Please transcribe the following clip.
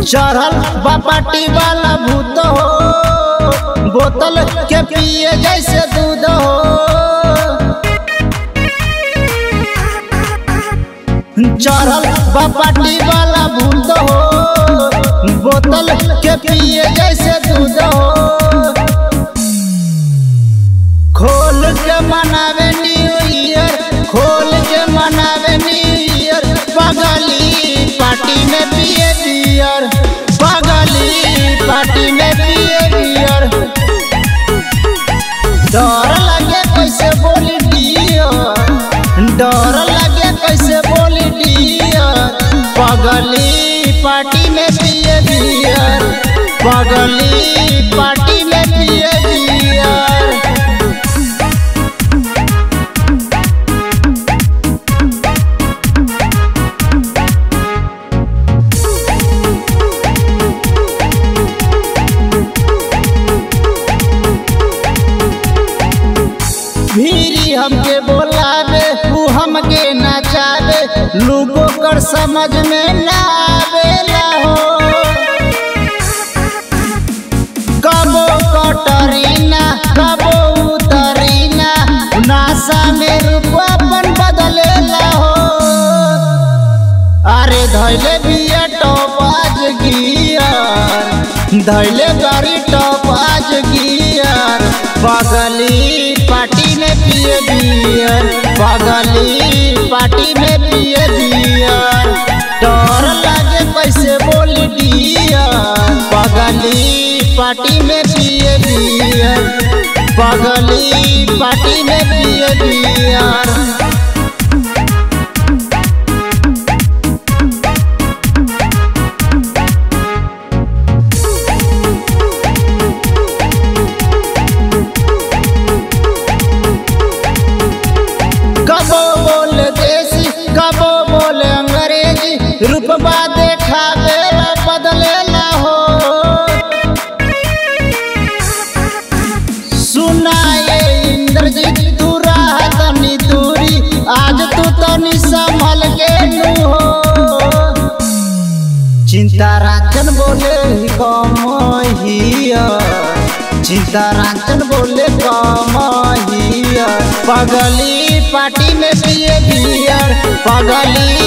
चढ़ल बापाटी वाला भूत हो बोतल के पिए जैसे दूध हो चढ़ल बापाटी वाला भूत हो बोतल के पिए जैसे दूध हो खोल के मनावे न्यू ईयर खोल के मनावे न्यू ईयर पगली पार्टी में पिए बियर पगली पार्टी में पिए बियर डर लगे कैसे बोली डियर डर लगे कैसे बोली डियर पगली पार्टी में पिए बियर पगली पार्टी में पिए बियर भीरी हमके बोलावे तू हमके नचावे लोगों कर समझ में ना आवेला हो कबो कटरीना कबो उतरीना नासा में रूप अपन बदलेला हो अरे धैले बिया टॉप आज गियर धैले गाड़ी टॉप आज गियर पगली पार्टी में पिए बियर पगली पार्टी में पिए बियर डर लागे कैसे बोली डियर पगली पार्टी में पिए बियर पगली पार्टी में पिए बियर कबो बोल देसी कबो बोल अंग्रेजी रूपबा देखावे बदलेला हो सुनाए इंद्रजीत तू रहा तनी दूरी आज तू तनी संभल के नू हो चिंता राचन बोले कमहिया चिंता राचन बोले कमहिया पगली पार्टी में पिए बियर पगली